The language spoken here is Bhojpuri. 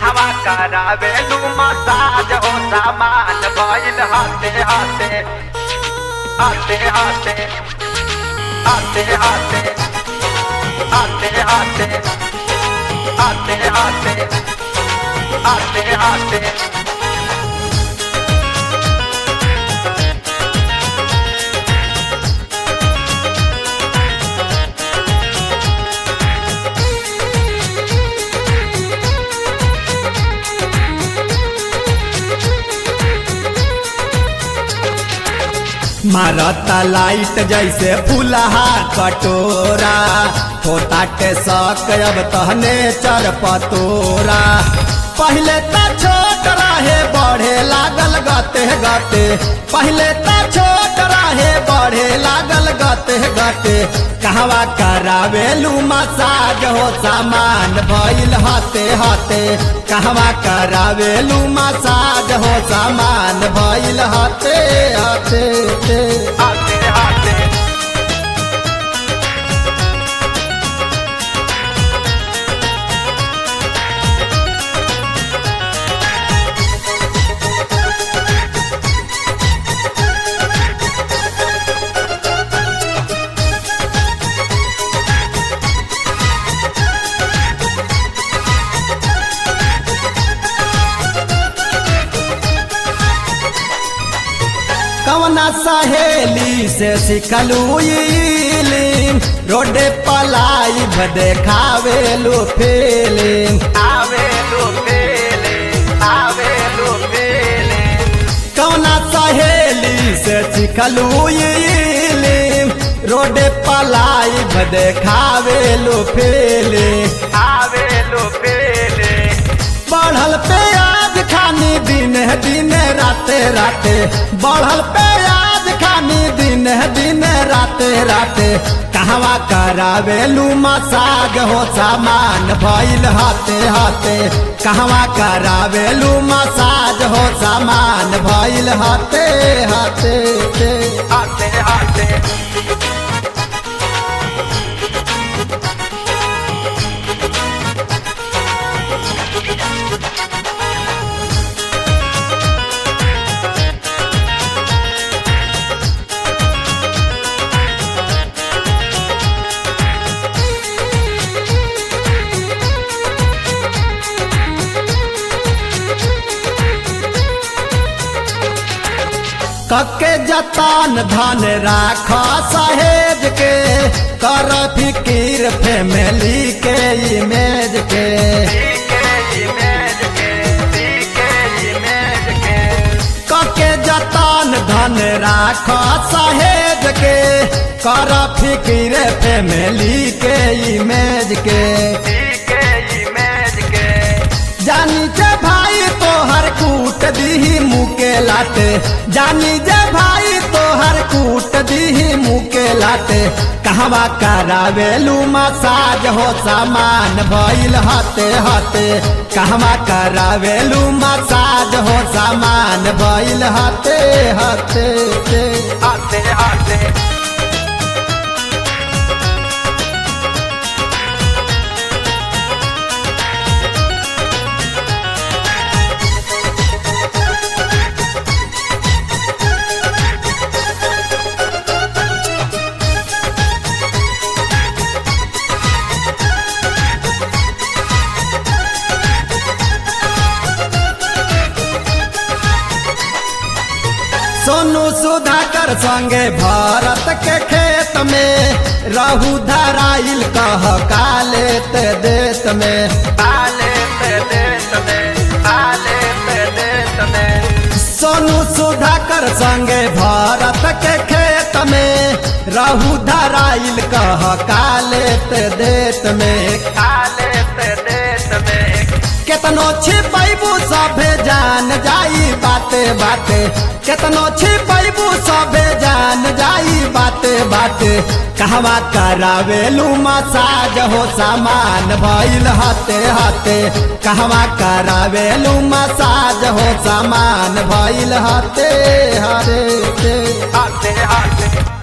कहवा करावेलू मसाज हो सामान भइल हाथे हाथे हाथे हाथे हाथे हाथे हाथे हाथे हाथे हाथे हाथे हाथे मारता लाइट जैसे फुलहा कटोरा होता के शक अब तहने चर पतोरा पहले त छोट रहे बढ़े लागल गते गते पहले त छोट रहे बढ़े लागल गते गते कहवा करावेलू मसाज हो सामान भइल हते हते कहवा करावेलू मसाज हो सामान भइल हते हते हाथे हाथे कवना सहेली से सिखलू इलिंग रोडे पलाई देखावेलू फीलिंग आवेलू पेले आवेलू पेले कवना सहेली से सिखलू इलिंग रोडे पलाई देखावेलू फीलिंग आवेलू पेले बढ़ल प्याज खानी दिन दिन राते राते बढ़ल प्याज खानी दिन दिन राते राते कहवा करावेलू मसाज हो सामान भइल हाथे हाथे कहवा करावेलू मसाज हो सामान भइल हाथे हाथे हाथे हाथे कके जतान धन राख सहेज के कर फिकीर फैमिली के इमेज के सीके इमेज के सीके इमेज के कके जतान धन राख सहेज के कर फिकीर फैमिली के इमेज के सीके इमेज के जानी जे भाई तोहर कूट दीही मुके लाटे जानी जे भाई तोहर कूट दीही मुके लाटे कहवा करावेलू मसाज हो सामान भइल हते हते कहवा करावेलू मसाज हो सामान भइल हते हते हाथे हाथे सोनू सुधाकर संगे भारत के खेत में रहू धराइल कह काले ते देत में आले पे देश में आले पे देश में सोनू सुधाकर संगे भारत के खेत में रहू धराइल कह काले ते देत में आले पे देश में केतनो छिपैबू सभे जान जाई बाते बाते केतनो छिपैबू सभे जान जाई बाते बाते कहवा करावेलू मसाज हो सामान भइल हते हते कहवा करावेलू मसाज हो सामान भइल हते हते हाथे हाथे